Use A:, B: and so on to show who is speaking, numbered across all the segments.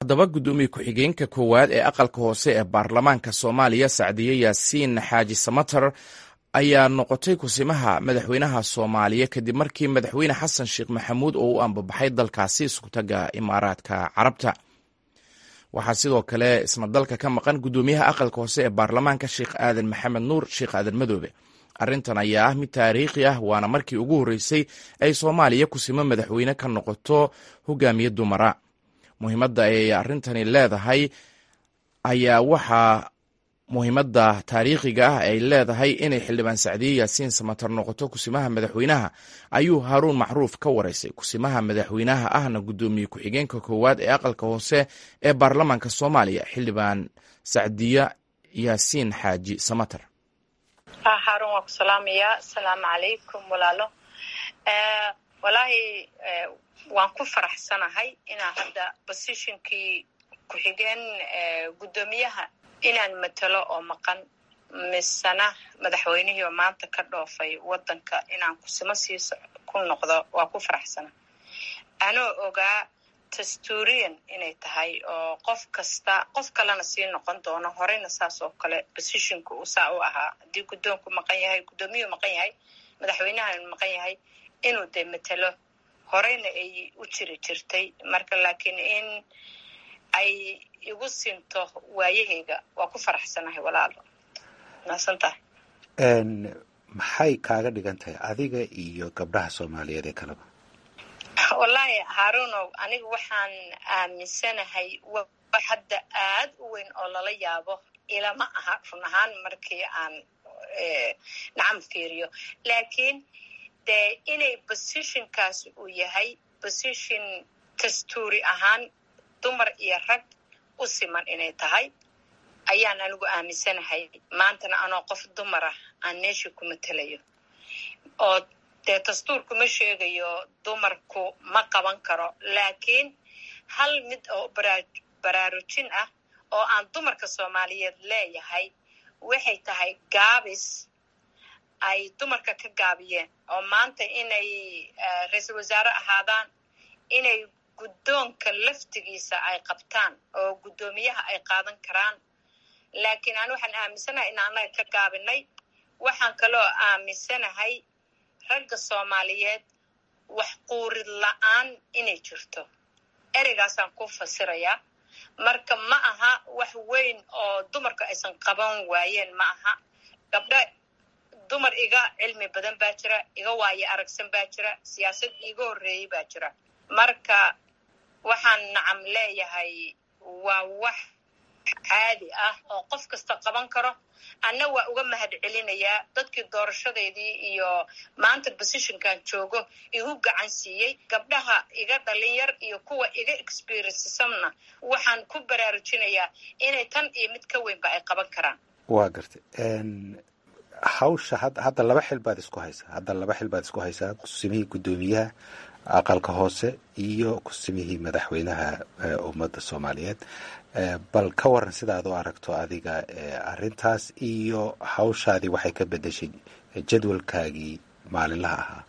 A: haddaba guddoomiye ku-xigeenka koowaad ee aqalka hoose ee baarlamaanka soomaaliya sacdiye yaasiin xaaji samater ayaa noqotay kusimaha madaxweynaha soomaaliya kadib markii madaxweyne xasan sheekh maxamuud oo u ambabaxay dalkaasi iskutaga imaaraadka carabta waxaa sidoo kale isna dalka ka maqan guddoomiyaha aqalka hoose ee baarlamaanka sheekh aadan maxamed nuur sheekh aadan madoobe arrintan ayaa ah mid taariikhi ah waana markii ugu horreysay ay soomaaliya kusimo madaxweyne ka noqoto hogaamiye dumara muhiimadda ay arrintani leedahay ayaa waxaa muhiimadda taariikhiga ah ay leedahay inay xildhibaan sacdiye yaasiin samatar noqoto kusimaha madaxweynaha ayuu haaruun macruuf ka wareysay kusimaha madaxweynaha ahna guddoomiye ku-xigeenka koowaad ee aqalka hoose ee baarlamaanka soomaaliya xildhibaan sacdiye yaasiin xaaji samatar
B: haarun waa ku salaamayaa asalaamu calaykum walaalo walaahi waan ku faraxsanahay inaa hadda positionkii ku-xigeen guddoomiyaha inaan matalo oo maqan misena madaxweynihii oo maanta ka dhoofay wadanka inaan kusimo sii ku noqdo waa ku faraxsana anoo ogaa tasturian inay tahay oo qof kasta qof kalena sii noqon doono horeyna saas oo kale positionka uu saa u ahaa haddii guddoonku maqan yahay guddoomiyuhu maqan yahay madaxweynahan maqan yahay inuu dee matelo horeyna ay u jiri jirtay marka laakiin in ay igu sinto waayaheyga waa ku faraxsanahay walaalo maasan tahay
C: maxay kaaga dhigan tahay adiga iyo gabdhaha soomaaliyeed ee kaleba
B: wallaahi haarunow aniga waxaan aaminsanahay wax hadda aad u weyn oo lala yaabo ilama aha run ahaan markii aan nacam fiiriyo laakiin dee inay positionkaas uu yahay position dastuuri ahaan dumar iyo rag u siman inay tahay ayaan anigu aaminsanahay maantana anoo qof dumarah aan meeshii ku matelayo oo dee dastuurku ma sheegayo dumarku ma qaban karo laakiin hal mid oo baraarujin ah oo aan dumarka soomaaliyeed leeyahay waxay tahay gaabis ay dumarka ka gaabiyeen oo maanta inay ra-iisul wasaare ahaadaan inay guddoonka laftigiisa ay qabtaan oo guddoomiyaha ay qaadan karaan laakiin aan waxaan aaminsanahay in annaga ka gaabinay waxaan kaloo aaminsanahay ragga soomaaliyeed wax quurid la-aan inay jirto ereygaasaan ku fasirayaa marka ma aha wax weyn oo dumarku aysan qaban waayeen ma aha gabdho dumar iga cilmi badan baa jira iga waayo aragsan baa jira siyaasad iiga horreeyey baa jira marka waxaan nacam leeyahay waa wax caadi ah oo qof kasta qaban karo anna waa uga mahad celinayaa dadkii doorashadeydii iyo maanta positionkan joogo igu gacan siiyey gabdhaha iga dhalinyar iyo kuwa iga experiencesamna waxaan ku baraarujinayaa inay tan iyo mid ka weynba ay qaban karaan
C: waa gartay hawsha hadda laba xil baad isku haysaa hadda laba xil baad isku haysaa kusimihii guddoomiyaha aqalka hoose iyo kusimihii madaxweynaha ummadda soomaaliyeed bal ka waran sidaad u aragto adiga arrintaas iyo hawshaadii waxay ka bedeshay jadwalkaagii maalinlaha ahaa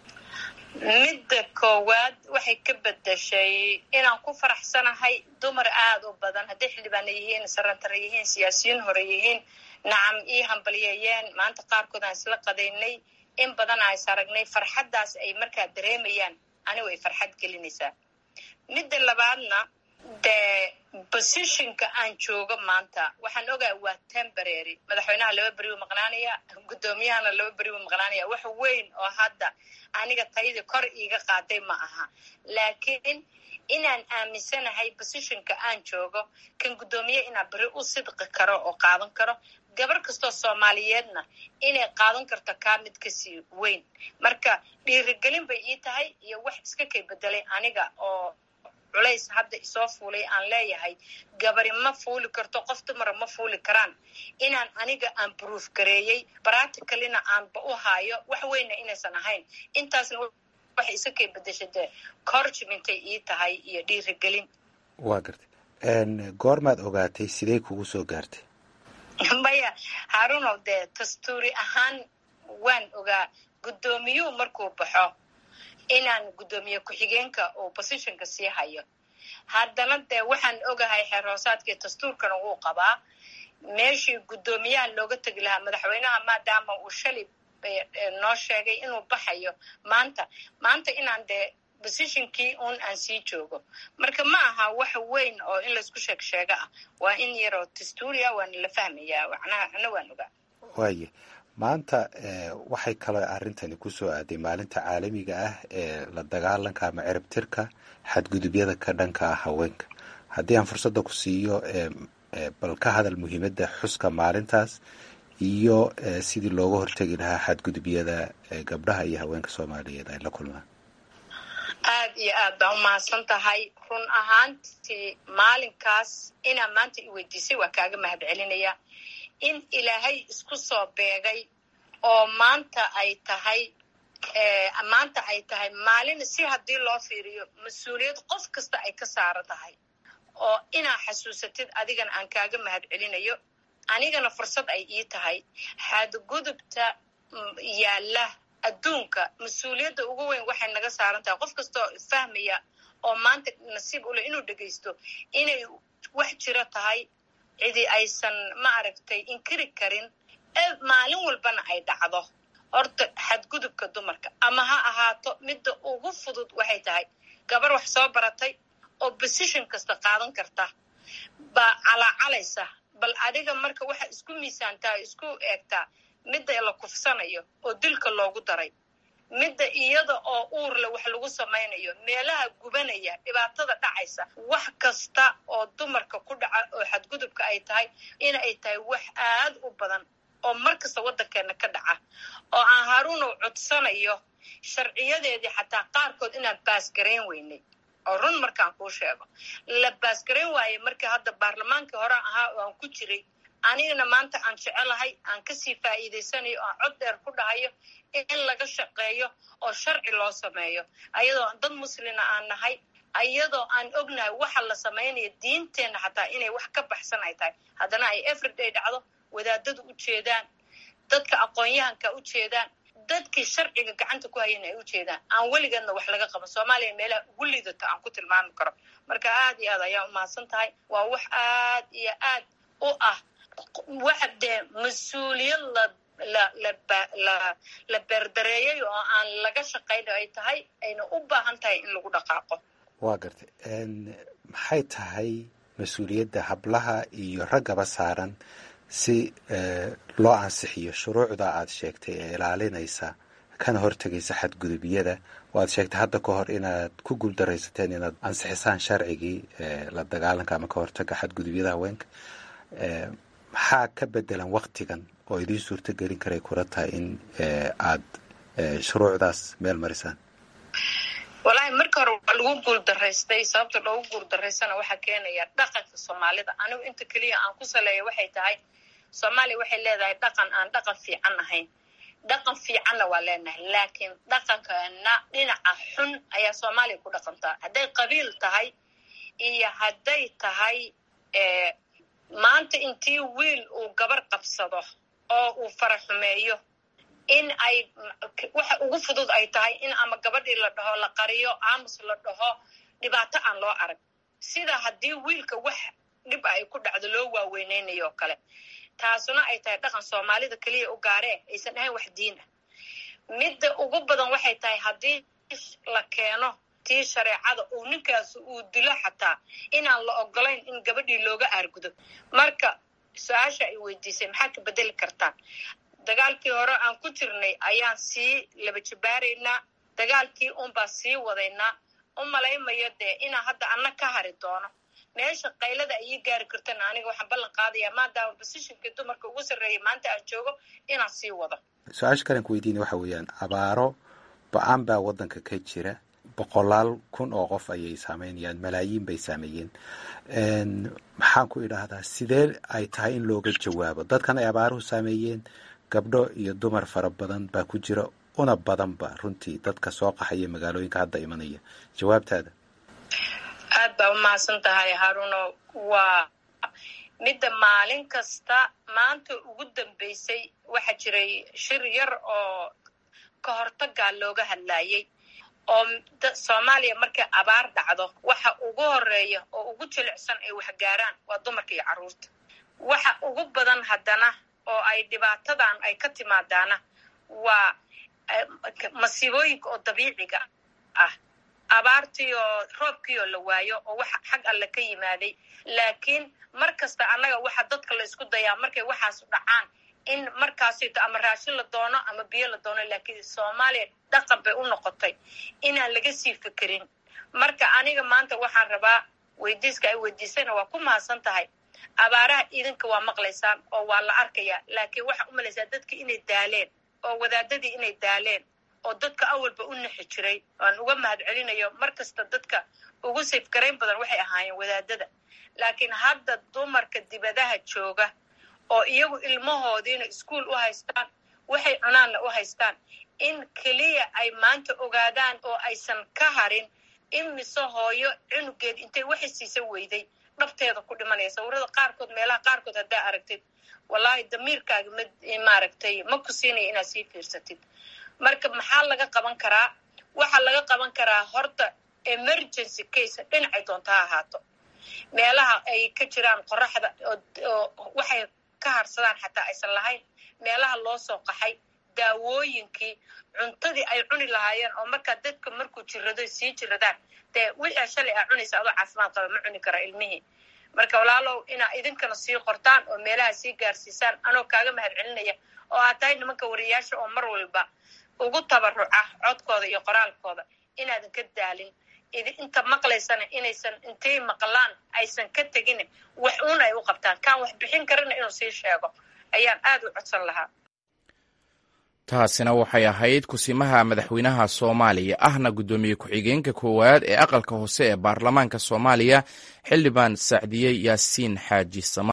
B: midda koowaad waxay ka bedeshay inaan ku faraxsanahay dumar aada u badan hadday xildhibaana yihiin sarantara yihiin siyaasiyiin hore yihiin nacam ii hambalyeeyeen maanta qaarkood aan isla qadaynay in badan aan is aragnay farxaddaas ay markaa dareemayaan anigu ay farxad gelinaysaa midda labaadna dee positionka aan joogo maanta waxaan ogaa waa temporary madaxweynaha laba beri u maqnaanaya guddoomiyahana laba beri u maqnaanaya wax weyn oo hadda aniga tayadii kor iiga qaaday ma aha laakiin inaan aaminsanahay positionka aan joogo kan guddoomiye inaa beri u sidqi karo oo qaadan karo gabar kastoo soomaaliyeedna inay qaadan karto kaa mid kasii weyn marka dhiirigelin bay ii tahay iyo wax iska kay bedelay aniga oo culays hadda isoo fuulay aan leeyahay gabari ma fuuli karto qof dumara ma fuuli karaan inaan aniga aan bruuf gareeyey practicalina aanba u haayo wax weynna inaysan ahayn intaasna waxay iska kay bedeshay dee corgimintay ii tahay iyo dhiirigelin
C: waa gartay goormaad ogaatay sidee kugu soo gaartay
B: maya haarunow dee dastuuri ahaan waan ogaa guddoomiyuhu markuu baxo inaan guddoomiye ku-xigeenka oo positionka sii hayo haddana dee waxaan ogahay xeer hoosaadkii dastuurkana wuu qabaa meeshii guddoomiyaha looga tegi lahaa madaxweynaha maadaama uu shalay noo sheegay inuu baxayo maanta maanta inaan dee positionkii un aan sii joogo marka ma aha wax weyn oo in laysku sheeg sheego ah waa in yaroo dastuuria waana la fahmayaa macnaha ana waan ogaa
C: waaye maanta waxay kaloo arrintani kusoo aaday maalinta caalamiga ah ee la dagaalanka ama cirib tirka xadgudubyada ka dhanka ah haweenka haddii aan fursadda ku siiyo bal ka hadal muhiimadda xuska maalintaas iyo sidii looga hortegi lahaa xadgudubyada gabdhaha iyo haweenka soomaaliyeed ay la kulmaan
B: aad iyo aad baa umahadsan tahay run ahaantii maalinkaas inaa maanta i weydiisay waa kaaga mahad celinaya in ilaahay isku soo beegay oo maanta ay tahay maanta ay tahay maalin si haddii loo fiiriyo mas-uuliyad qof kasta ay ka saaran tahay oo inaa xasuusatid adigana aan kaaga mahad celinayo anigana fursad ay ii tahay xadgudubta yaalla adduunka mas-uuliyadda ugu weyn waxay naga saaran tahay qof kastaoo fahmaya oo maanta nasiib ule inuu dhegaysto inay wax jiro tahay cidii aysan ma aragtay inkiri karin maalin walbana ay dhacdo horta xadgudubka dumarka ama ha ahaato midda ugu fudud waxay tahay gabar wax soo baratay oo position kasta qaadan karta baa calaacalaysa bal adiga marka waxa isku miisaantaa isku eegtaa midda la kufsanayo oo dilka loogu daray midda iyada oo uurle wax lagu samaynayo meelaha gubanaya dhibaatada dhacaysa wax kasta oo dumarka ku dhaca oo xadgudubka ay tahay in ay tahay wax aad u badan oo mar kasta waddankeena ka dhaca oo aan haruunow codsanayo sharciyadeedii xataa qaarkood inaan baasgarayn weynay oo run markaan kuu sheego la baasgarayn waaye markii hadda baarlamaankii hore ahaa oo aan ku jiray anigana maanta aan jecelahay aan kasii faa'iidaysanayo oo aan cod dheer ku dhahayo in laga shaqeeyo oo sharci loo sameeyo ayadoo dad muslina aan nahay ayadoo aan ognahay waxa la samaynayo diinteenna xataa inay wax ka baxsan ay tahay haddana ay everyday dhacdo wadaadadu u jeedaan dadka aqoon-yahanka u jeedaan dadkii sharciga gacanta ku hayana ay u jeedaan aan weligeedna wax laga qaban soomaaliya meelaha ugu liidata aan ku tilmaami karo marka aad iyo aad ayaa umahadsan tahay waa wax aad iyo aad u ah waxa dee mas-uuliyad la la la la beerdareeyay oo aan laga shaqayn ay tahay ayna u baahan tahay in lagu dhaqaaqo
C: waa gartay maxay tahay mas-uuliyadda hablaha iyo raggaba saaran si loo ansixiyo shuruucda aad sheegtay ee ilaalinaysa kana hortegaysa xadgudubyada oo aad sheegtay hadda ka hor inaad ku guuldaraysateen inaad ansixisaan sharcigii la dagaalanka ama ka hortaga xadgudubyada haweenka maxaa ka bedelan waktigan oo idiin suurto gelin karay kula tahay in aad shuruucdaas meel marisaan
B: wallaahi marka hore waa lagu guuldaraystay sababta loogu guuldaraystana waxaa keenaya dhaqanka soomaalida anigu inta keliya aan ku saleeya waxay tahay soomaaliya waxay leedahay dhaqan aan dhaqan fiican ahayn dhaqan fiicanna waa leenahay laakiin dhaqankana dhinaca xun ayaa soomaaliya ku dhaqantaa hadday qabiil tahay iyo hadday tahay maanta intii wiil uu gabar qabsado oo uu fara xumeeyo in ay waxa ugu fudud ay tahay in ama gabadhii la dhaho la qariyo aamus la dhaho dhibaato aan loo arag sida haddii wiilka wax dhib ay ku dhacdo loo waaweynaynayo oo kale taasuna ay tahay dhaqan soomaalida keliya u gaaree aysan ahayn wax diin ah midda ugu badan waxay tahay haddii la keeno tii shareecada uu ninkaas uu dilo xataa inaan la ogolayn in gabadhii looga aargudo marka su-aasha ay weydiisay maxaad ka bedeli kartaan dagaalkii hore aan ku jirnay ayaan sii laba jibaaraynaa dagaalkii unbaa sii wadaynaa u malaymayo dee inaan hadda anna ka hari doono meesha qaylada ayii gaari kartana aniga waxaan ballan qaadaya maadaama bosishinkii dumarka ugu sarreeyay maanta aan joogo inaan sii wado
C: su-aasha kalan ku weydiina waxa weeyaan abaaro ba-aan baa waddanka ka jira boqolaal kun oo qof ayay saameynayaan malaayiin bay saameeyeen maxaan ku idhaahdaa sidee ay tahay in looga jawaabo dadkan ay abaaruhu saameeyeen gabdho iyo dumar fara badan baa ku jira una badanba runtii dadka soo qaxaya magaalooyinka hadda imanaya jawaabtaada
B: aad baa umahadsan tahay haruno waa midda maalin kasta maanta ugu dambeysay waxaa jiray shir yar oo ka hortagaa looga hadlaayay oo soomaaliya markay abaar dhacdo waxa ugu horeeya oo ugu jilicsan ay waxgaaraan waa dumarka iyo carruurta waxa ugu badan haddana oo ay dhibaatadan ay ka timaadaana waa masiibooyinka oo dabiiciga ah abaartii oo roobkii oo la waayo oo waxa xag alle ka yimaaday laakiin mar kasta annaga waxa dadka la isku dayaa markay waxaasu dhacaan in markaasito ama raashin la doono ama biyo la doono laakiin soomaaliya dhaqan bay u noqotay inaan laga sii fekerin marka aniga maanta waxaan rabaa weydiiska ay weydiisayna waa ku mahadsan tahay abaaraha idinka waa maqlaysaan oo waa la arkayaa laakiin waxaa u malaysaa dadka inay daaleen oo wadaadadii inay daaleen oo dadka awalba u nixi jiray aan uga mahad celinayo mar kasta dadka ugu safgarayn badan waxay ahaayeen wadaadada laakiin hadda dumarka dibadaha jooga oo iyagu ilmahoodiina iskuol u haystaan waxay cunaanna u haystaan in keliya ay maanta ogaadaan oo aysan ka harin in mise hooyo cunugeed intay waxay siisa weyday dhabteeda ku dhimanaya sawirada qaarkood meelaha qaarkood haddaa aragtid wallaahi damiirkaaga ma maaragtay ma ku siinaya inaad sii fiirsatid marka maxaa laga qaban karaa waxaa laga qaban karaa horta emergency case dhinacay doonta ha ahaato meelaha ay ka jiraan qoraxda oo waxay ka harsadaan xataa aysan lahayn meelaha loo soo qaxay daawooyinkii cuntadii ay cuni lahaayeen oo markaa dadka markuu jirado sii jiradaan dee wixii shalay aa cunaysa adoo caafimaad qaba ma cuni kara ilmihii marka walaalow inaa idinkana sii qortaan oo meelaha sii gaarsiisaan anoo kaaga mahad celinaya oo aad tahay nimanka wariyaasha oo mar walba ugu tabaruca codkooda iyo qoraalkooda inaadan ka daalin inta maqlaysana inaysan intay maqlaan aysan ka tegin wax uun ay u qabtaan kaan wax bixin karana inuu sii sheego ayaan aad u codsan lahaa
A: taasina waxay ahayd kusimaha madaxweynaha soomaaliya ahna guddoomiye ku-xigeenka koowaad ee aqalka hoose ee baarlamaanka soomaaliya xildhibaan sacdiye yaasiin xaaji sama